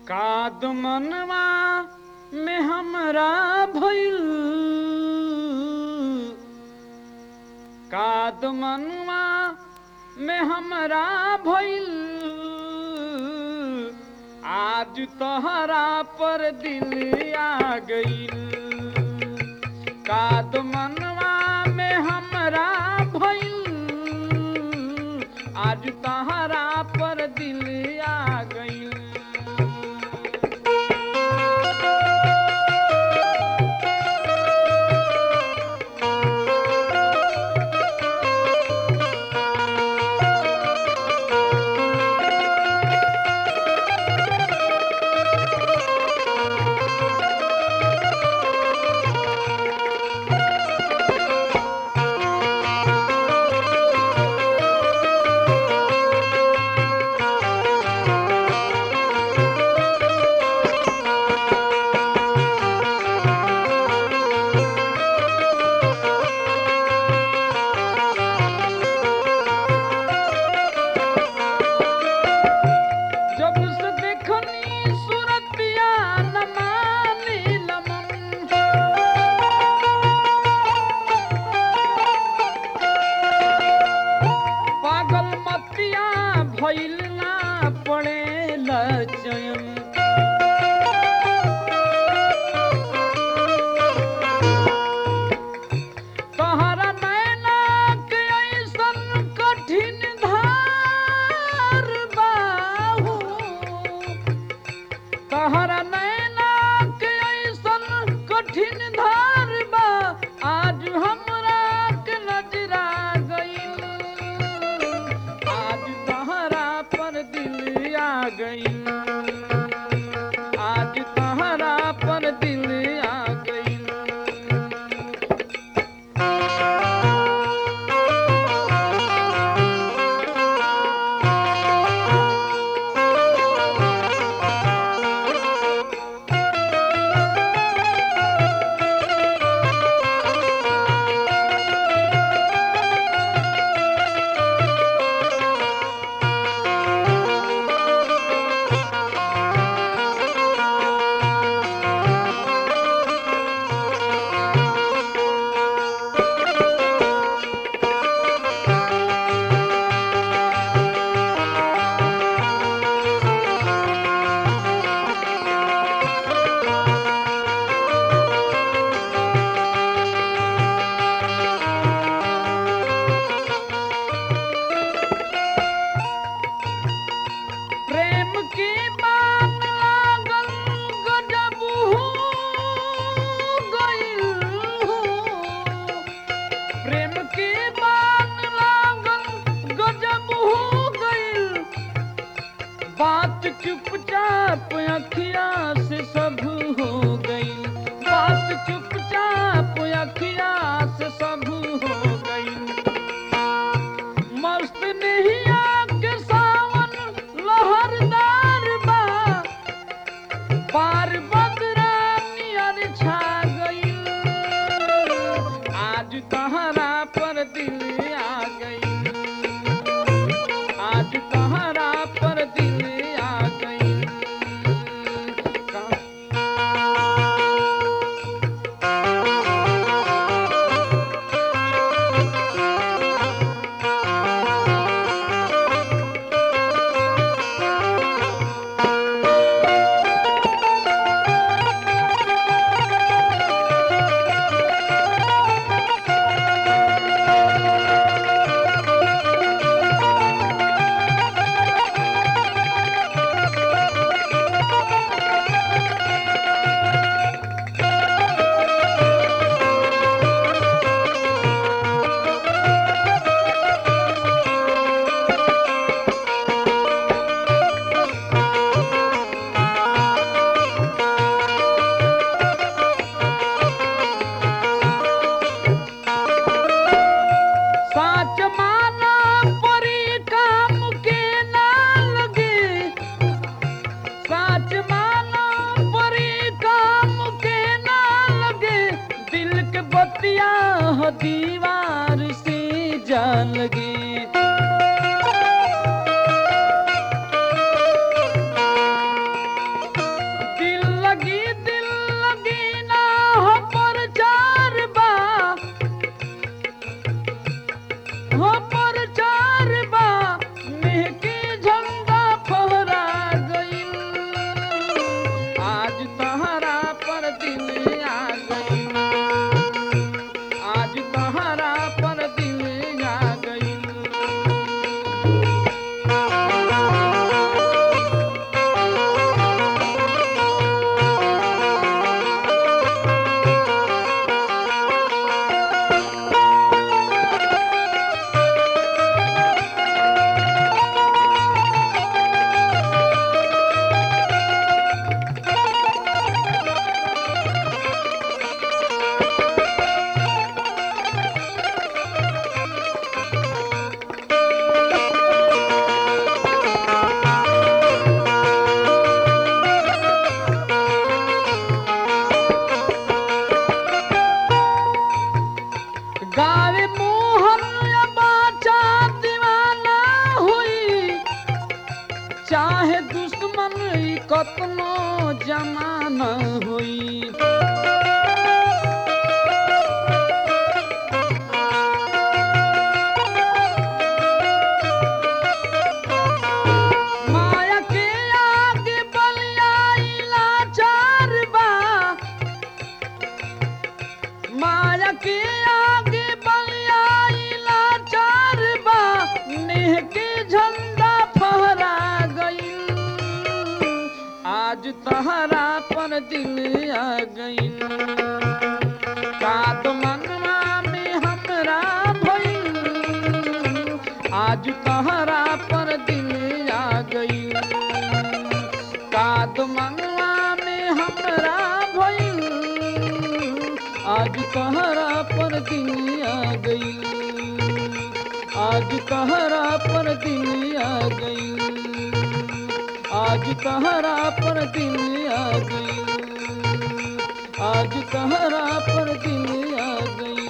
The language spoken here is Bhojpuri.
काद मनवा में हमरा भइल काद मनवा में हमरा भइल आज तोहरा पर दिल आ गइल काद मनवा में हमरा भइल आज तोहरा पर दिल आ गइल जब से देखनी सूरतिया नमानी लमन पागल मतिया भइल ना पड़े लचयन तहरा नैना के ऐसन कठिन धार बाहू तहरा नैना के ऐसन कठिन धार बा आज हमरा के नजरा गइल आज तहरा पर दिल आ गइल आज तहरा पर दिल आ गइल प्रेम की बात लागल गजब हो गइल हो। प्रेम की बात लागल गजब हो गइल बात चुपचाप अखिया से सब हो गइल बात चुपचाप अखिया से सब हो गइल मस्त नहिया के सावन लहरदार बा पार बदरा नियर छा गइल आज तहरा पर दिल आ गइल आज तहरा पर दिल आ गइल का- दुश्मन ई कतनो जमाना होई माया के आगे बलियाइला चार बा माया के आगे बलियाइला चार बा नेह के झंडा फहरा गईल आज तहरा पर दिल आ गईल कात मनवा में हमरा भइल आज तहरा पर दिल आ गई काद मनवा में हमरा भइल आज तहरा पर दिल आ गई आज तहरा पर दिल आ गई आज तहरा पर दिल आ गई आज तहरा पर दिल आ गई